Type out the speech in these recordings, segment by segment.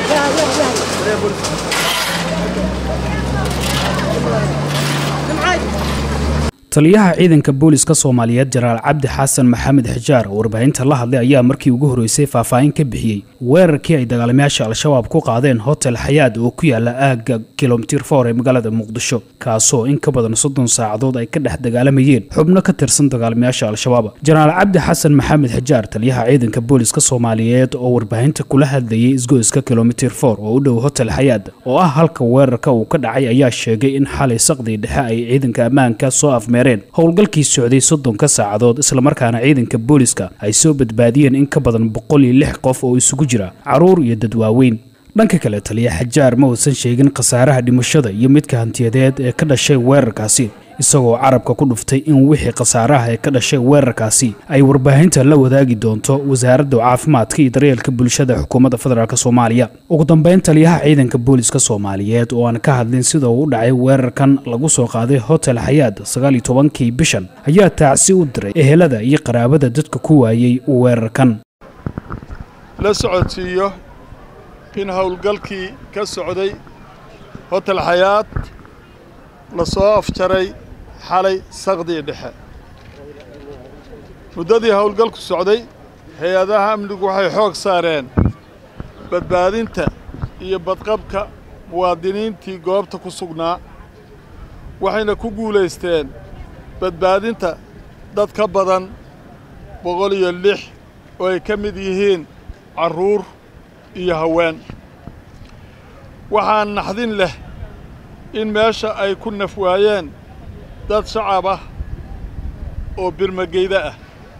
taliyaha ciidanka booliska soomaaliyeed jenaraal cabdi xasan maxamed xijaar oo warbaahinta la hadlay ayaa markii ugu horreysay faahfaahin ka bixiyey weerarkii ay dagaalamayaasha al-shabaab ku qaadeen hotel xayaad oo ku yaala aagga kilomitir for ee magaalada muqdisho kaasoo in ka badan soddon saacadood ay ka dhex dagaalamayeen xubno ka tirsan dagaalamayaasha al-shabaab jenaraal cabdi xasan maxamed xijaar taliyaha ciidanka booliska soomaaliyeed oo warbaahinta kula hadlayay isgoyska kilomitir for oo u dhow hotel xayaad oo ah halka weerarka uu ka dhacay ayaa sheegay in xalay saqdii dhexe ay ciidanka ammaanka soo afme howlgalkii socday soddonka saacadood islamarkaana ciidanka booliska ay soo badbaadiyeen in ka badan boqol iyo lix qof oo isugu jira caruur iyo dad waaweyn dhanka kale taliya xajaar ma uusan sheegin khasaaraha dhimashada iyo midka hantiyadeed ee ka dhashay weerarkaasi isagoo carabka ku dhuftay in wixii khasaaraha ee ka dhashay weerarkaasi ay warbaahinta la wadaagi doonto wasaaradda caafimaadka iyo daryeelka bulshada xukuumadda federaalk soomaaliya ugu dambeyn taliyaha ciidanka booliska soomaaliyeed oo aan ka hadlin sida uu u dhacay weerarkan lagu soo qaaday hotel xayaad sagaal iyo tobankii bishan ayaa taacsi u diray ehelada iyo qaraabada dadka ku waayey weerarkan la socodsiiyo in howlgalkii ka socday hotel xayaad la soo afjaray xalay saqdii dhexe muddadii howlgalku socday hay-adaha amnigu waxay xoog saareen badbaadinta iyo badqabka muwaadiniintii goobta ku sugnaa waxayna ku guulaysteen badbaadinta dad ka badan boqol iyo lix oo ay ka mid yihiin carruur iyo haween waxaa naxdin leh in meesha ay ku naf waayeen dad shacab ah oo birmageyda ah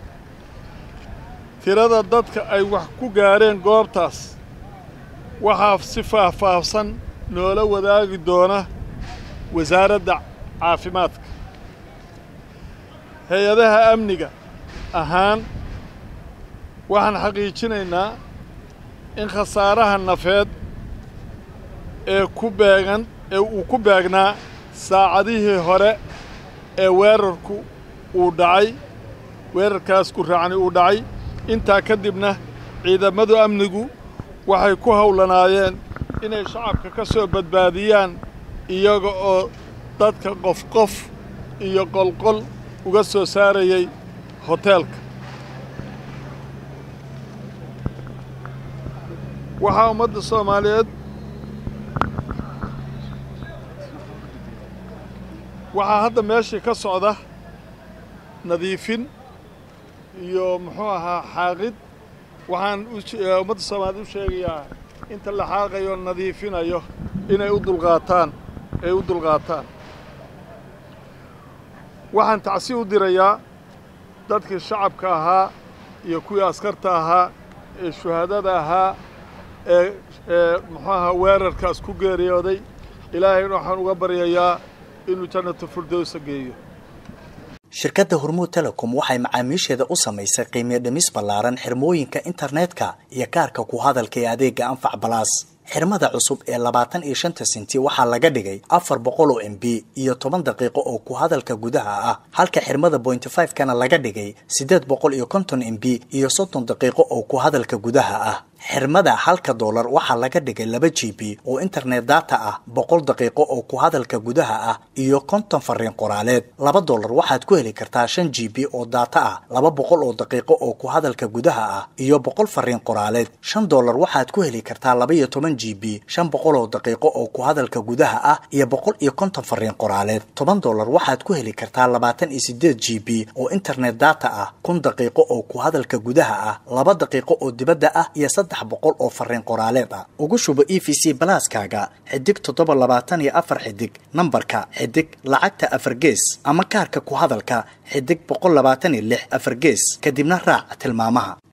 tirada dadka ay wax ku gaadheen goobtaas waxaa si faahfaahsan noola wadaagi doona wasaaradda caafimaadka hay-adaha amniga ahaan waxaan xaqiijinaynaa in khasaaraha nafeed ee ku beegan ee uu ku beegnaa saacadihii hore ee weerarku uu dhacay weerarkaas ku raacni uu dhacay intaa ka dibna ciidamadu amnigu waxay ku howlanaayeen inay shacabka ka soo badbaadiyaan iyaga oo dadka qof qof iyo qolqol uga soo saarayay hoteelka waxaa ummadda soomaaliyeed waxaa hadda meeshii ka socda nadiifin iyo muxuu ahaa xaaqid waxaan ummadda soomaaliyeed u sheegayaa inta la xaaqayo nadiifinayo inay u dulqaataan ay u dulqaataan waxaan tacsi u dirayaa dadkii shacabka ahaa iyo kuwii askarta ahaa ee shuhaadada ahaa ee ee muxuu ahaa weerarkaas ku geeriyooday ilaahayna waxaan uga baryayaa inuu jannatu firdowsa geeyo shirkadda hormuud telecom waxay macaamiisheeda u samaysay qiimiyo dhimis ballaaran xirmooyinka internetka iyo kaarka ku hadalka ee adeega anfac balaas xirmada cusub ee labaatan iyo shanta senti waxaa laga dhigay afar boqol oo m b iyo toban daqiiqo oo ku hadalka gudaha ah halka xirmada bointy five kana laga dhigay siddeed boqol iyo konton m b iyo soddon daqiiqo oo ku hadalka gudaha ah xirmada halka doolar waxaa laga dhigay laba g b oo internet data ah boqol daqiiqo oo ku hadalka gudaha ah iyo konton fariin qoraaleed laba doolar waxaad ku heli kartaa shan g b oo data ah laba boqol oo daqiiqo oo ku hadalka gudaha ah iyo boqol fariin qoraaleed shan doolar waxaad ku heli kartaa laba iyo toban g b shan boqol oo daqiiqo oo ku hadalka gudaha ah iyo boqol iyo konton fariin qoraaleed toban doolar waxaad ku heli kartaa labaatan iyo sideed g b oo internet data ah kun daqiiqo oo ku hadalka gudaha ah laba daqiiqo oo dibadda ah iyo boqol oo fariin qoraaleed ah ugu shubo e v c balaaskaaga xidig toddoba labaatan iyo afar xidig nambarka xidig lacagta afar gees ama kaarka ku hadalka xidig boqol labaatan iyo lix afar gees kadibna raac tilmaamaha